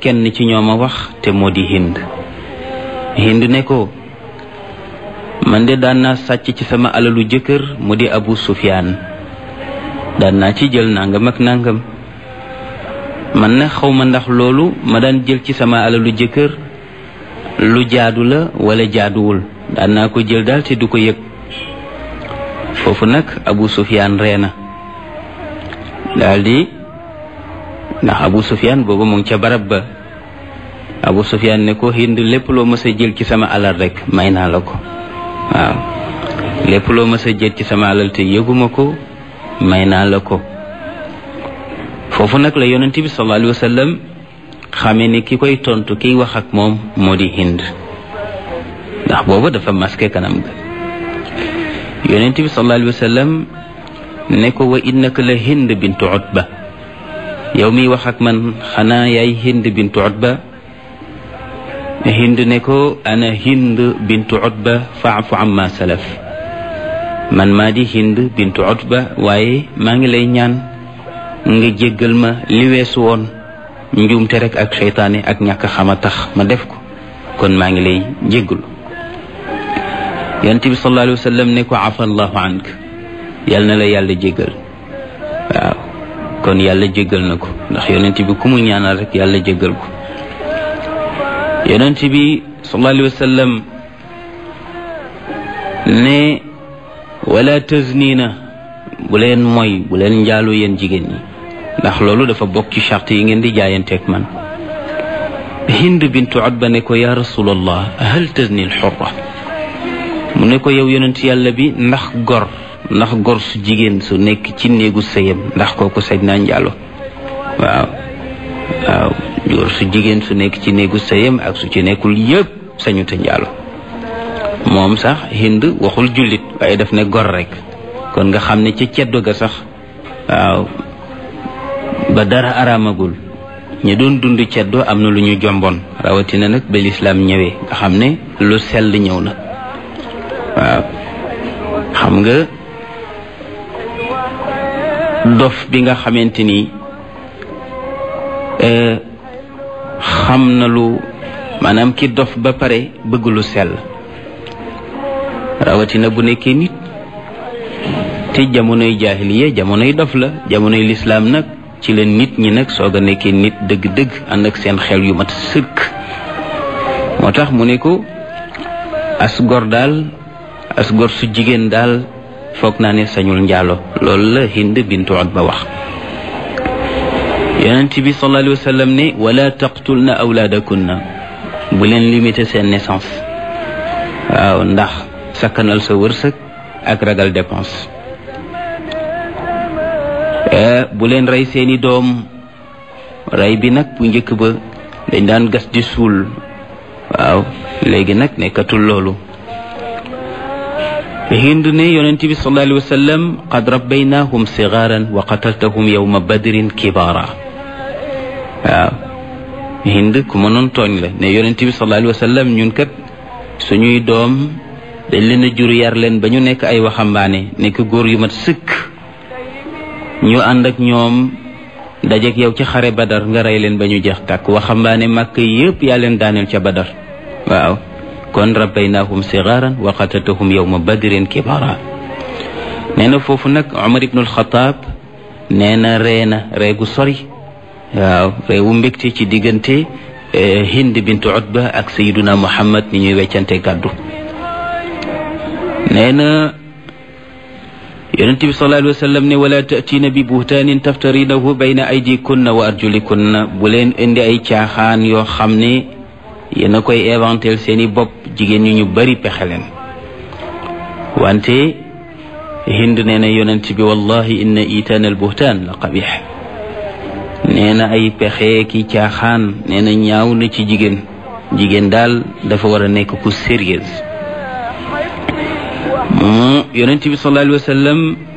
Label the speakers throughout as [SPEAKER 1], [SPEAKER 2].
[SPEAKER 1] kenn ci ñoom a wax te moo di hind hind ne ko man de daan naa sàcc ci sama alalu jëkkër mu di abu sufyaan daan naa ci jël nangam ak nangam man na xawma ndax loolu ma daan jël ci sama alalu jëkkër lu jaadu la wala jaaduwul daan naa ko jël daal te du ko yëg foofu nag abu sufyaan ree na daldi ndax abu sufyaan boobu mu ngi ca barab ba abu sufyaan ne ko hind lépp loo mës a jël ci sama alal rek may naa la ko waaw lépp loo mës a jël ci sama alal te yëguma ko may naa la ko foofu nag la yonent bi sallallahu alayhi wa sallam xamee ni ki koy tontu kiy wax ak moom moo di hind ndax boobu dafa masqué kanam ga yonent bi sallallahu alayhi wa sallam ne ko wa innaka la hind bintu utba yow miy wax ak man xanaa yaay hind bintu utba hind ne ko ana hind bintu utba faafu amma salaf man maa di hind bintu utba waaye maa ngi lay ñaan nga jéggal ma li weesu woon njuumte rek ak seytaane ak ñàkk xama tax ma def ko kon maa ngi lay jéggalu yonent bi sallallahu alayhi wa sallam ne ko afa allahu ank yal na la yàlla jéggal waaw kon yàlla jéggal na ko ndax yonent bi ku mu ñaanal rek yàlla jéggal ko yonent bi sallallahu alayhi wa sallam ne wala taznina bu leen mooy bu leen njaaloo yéen jigéen ñi ndax loolu dafa bokk ci charte yi ngeen di jaayanteeg man hind bintu utba ne ko ya rasulallah hal tazni alxurra mu ne ko yow yonent yàlla bi ndax gor ndax gor su jigéen su nekk ci néegu sëyam ndax kooku sañ naa njaalo waaw waaw gor su jigéen su nekk ci néegu sëyam ak su ci nekkul yëpp sañu te njaalo moom sax hind waxul jullit waaye daf ne gor rek kon nga xam ne ca ceddo ga sax waaw ba dara araamagul ñi doon dund ceddo am na lu ñu jomboon rawatina nag ba lislaam ñëwee nga xam ne lu sell ñëw na waaw xam nga dof bi nga xamante ni xam na lu maanaam ki dof ba pare bëgg lu sell rawatina bu nekkee nit te jamonoy jaahiliya jamonoy dof la jamonoy lislaam nag ci la nit ñi nag soog a nekkee nit dëgg-dëgg ànd ak seen xel yu mat sëkk moo tax mu ne ko as gor daal as gor su jigéen daal foog naa ne sañul njaalo loolu la hind bintu utba wax yonent bi sallallahu alayhi wa sallam ne wala taqtulna awlaadakunna bu leen limité seen naissance waaw ndax sakkanal sa wërsëg ak ragal dépense bu leen rey seeni doom rey bi nag bu njëkk ba dañ daan gas di suul waaw léegi nag nekkatul loolu hind ne yonent bi sallallahu alayhi wa sallam qad rabbaynahum sigaran wa qataltahum yawma badrin kibara waaw hind ku mënoon tooñ la ne yonent bi sallallahu alayhi wa sallam ñun kat suñuy doom dañ leen a jur yar leen ba ñu nekk ay waxambaane nekk góor yu mat sëkk ñu ànd ak ñoom dajeek yow ci xare badar nga rey leen ba ñu jeex tàkk waxambaane màkk yépp yaa leen daaneel ca badar waaw kon rabbaynahum sigaran wa qataltahum yawma badrin kibara nee na foofu nag Umar ibnul Xataab nee na ree na ree gu sori waaw reewu mbégte ci diggante Hind bintu Utba ak Sayyiduna Muhammad ni ñuy weccante gàddu nee na yonent bi sallallahu alayhi wa sallam ne wala taatiina bi buhtaanin taftarinahu bayna aydikunna wa arjulikunna bu leen indi ay caaxaan yoo xam ne yéen a koy éventel seeni bopp jigéen ñi ñu bari pexe leen wante hind nee na yonent bi wallahi inna itaan al buhtaan la qabix nee na ay pexe ki caaxaan nee na ñaaw na ci jigéen jigéen daal dafa war a nekk ku sérieuse mu yonent bi sallallahu alayhi wa sallam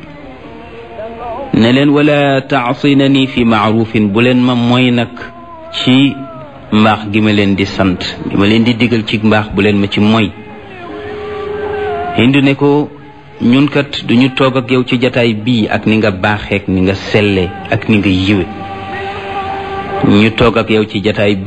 [SPEAKER 1] ne leen wala taasinani fi maarufin bu leen ma mooy nag ci mbaax gi ma leen di sant gi ma leen di digal ci mbaax bu leen ma ci mooy hindu ne ko ñun kat duñu toog ak yow ci jataay bii ak ni nga baaxeek ni nga selle ak ni nga yiwe ñu toog ak yow ci jataay